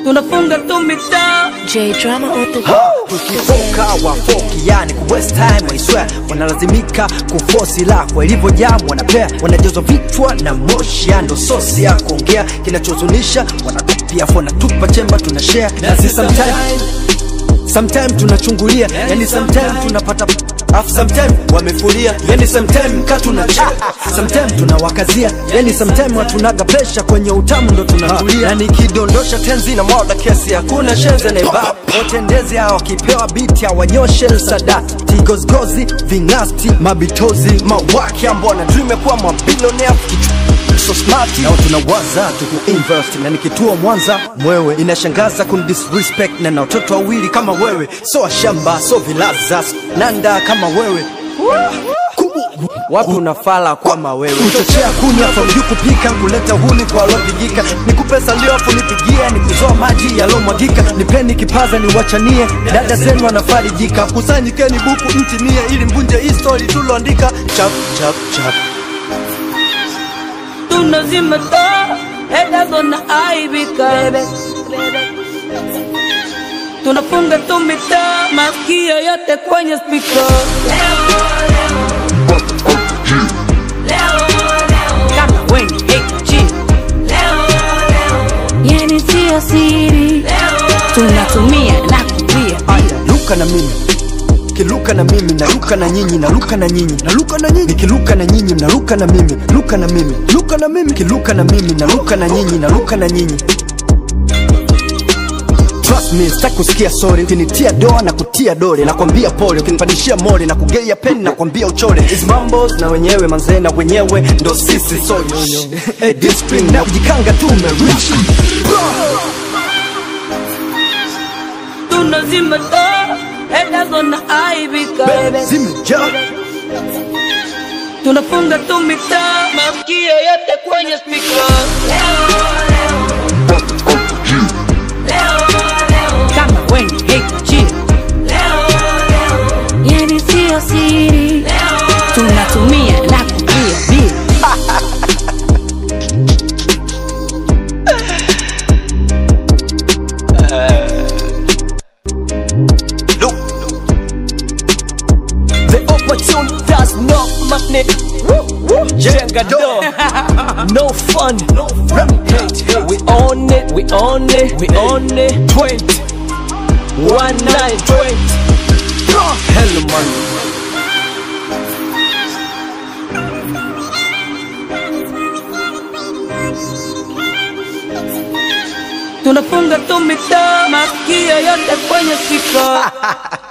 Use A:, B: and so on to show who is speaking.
A: tunafunga tu mitaa
B: J drama on the
C: tukifoka wafoki yani ku waste time I swear wanalazimika kufosi lako ilivyojaa wanapea wanajazwa vichwa na moshi ya ndo sosi ya kuongea kinachozunisha wanatupia fona tupa chemba tuna share na si sometime sometime tunachungulia yani sometime tunapata afu sometime wamefulia yani sometime ka tunacha sometime tunawakazia yani sometime hatunaga presha kwenye utamu ndo tunatulia yani kidondosha tenzi na moda kesi hakuna shenze na ibab wote ndezi hao wakipewa biti hawanyoshe msadati tigozgozi vingasti mabitozi mawaki ambao na dream ya kuwa mabilionea so smart nao tunawaza tuku invest na nikituo Mwanza mwewe inashangaza kun disrespect na na watoto wawili kama wewe so washamba so vilaza nanda kama wewe Kubu. wapi unafala kama wewe uchochea kunywa famju kupika kuleta huni kwa alopigika nikupe salio afu nipigie nikuzoa maji yalomwagika nipeni kipaza niwachanie dada zenu wanafarijika kusanyikeni buku mtimie ili mvunje hii story tuloandika chap chap chap
A: tunazima taa haters wanaaibika tunafunga tu mitaa masikio yote kwenye spika kama weni HG
B: Yani sio siri Tunatumia na kupia
C: aya luka na mimi kiluka na mimi naluka na nyinyi naluka na nyinyi naluka na nyinyi nikiluka na nyinyi mnaluka na mimi luka na mimi luka na mimi kiluka na mimi naluka na nyinyi naluka na nyinyi Trust me, sitaki kusikia sorry ukinitia doa na kutia dole nakwambia pole ukinipandishia mole na kugeia peni nakwambia uchole Hizi mambos na wenyewe manzee na wenyewe ndo sisi so hey, discipline na kujikanga tu umerich
A: tunazima taa haters wanaaibika
C: zimejaa
A: tunafunga tu mitaa masikio yote kwenye spika kama weni HG
B: Yani sio siri Tunatumia na kupia bia
D: The opportunity does not magnet. Jenga door. No fun. Hate. We own it. We own it. We own it. Twenty. One nine twenty.
C: Hello man
A: tunafunga tu mitaa masikio yote kwenye spika